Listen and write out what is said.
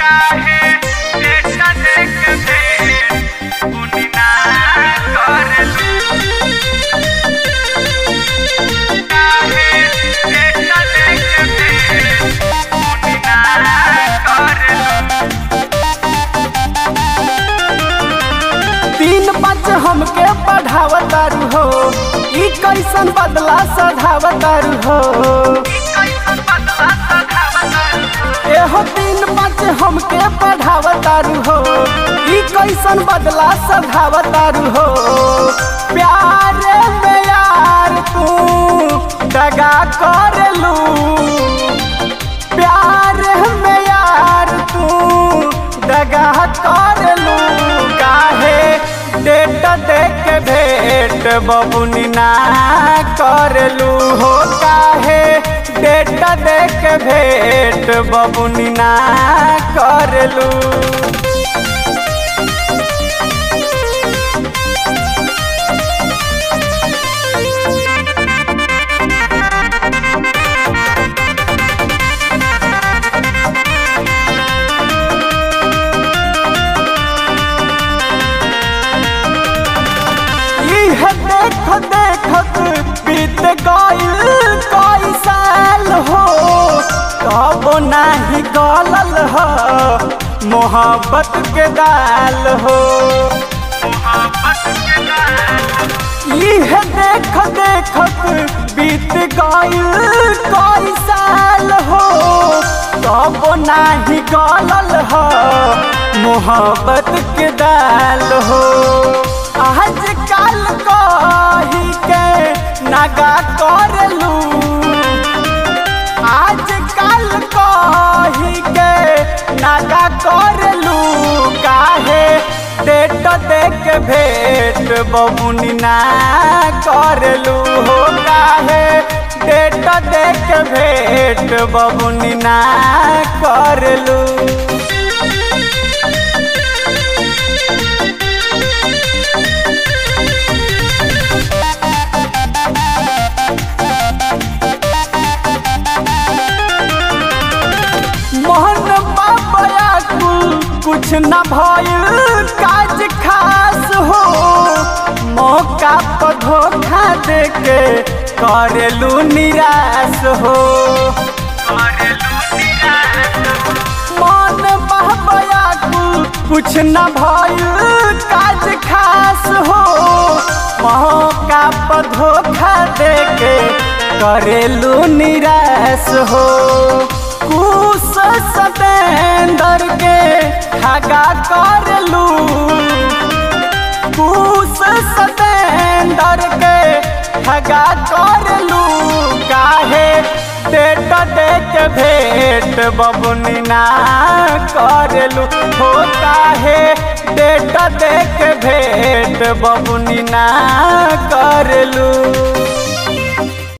काहे डेटा देख भेंट पुनी ना करलू काहे डेटा देख भेंट पुनी ना करलू तीन पाँच हमके पढ़ावतारू हो ई कैसन बदला सधावतारू हो कैसन बदला सधावतारू एहो तीन पाँच हमके पढ़ावतारू हो ई कैसन बदला सधावतारू हो प्यार में यार तू दगा करलू प्यार में यार तू दगा करलू काहे डेट देख भेंट बबुनी ना करलू हो काहे डेट देख भेंट बबुनी ना करलू इह देख देखत बीत गइल कई साल हो कब नाही गलल हो मोहब्बत के दाल हो इह देख देखत बीत गइल कई साल हो कब नाही गलल हो मोहब्बत के दाल हो आज कल कही के नगा करलू आज कल कही के नगा करलू काहे डेट देख भेंट बबुनी ना करलू हो काहे डेट देख भेंट बबुनी ना करलू मोहन बाबा कुल कुछ न भइल काज खास हो मौका पर धोखा देके करेलू निराश हो मन बाबा कुल कुछ न भइल काज खास हो मौका पर धोखा देके करेलू निराश हो कुश सतेंदर के ठगा करलू कुश सतेंदर के ठगा करलू काहे डेट देख भेंट बबुनी ना करलू हो काहे डेट देख भेंट बबुनी ना करलू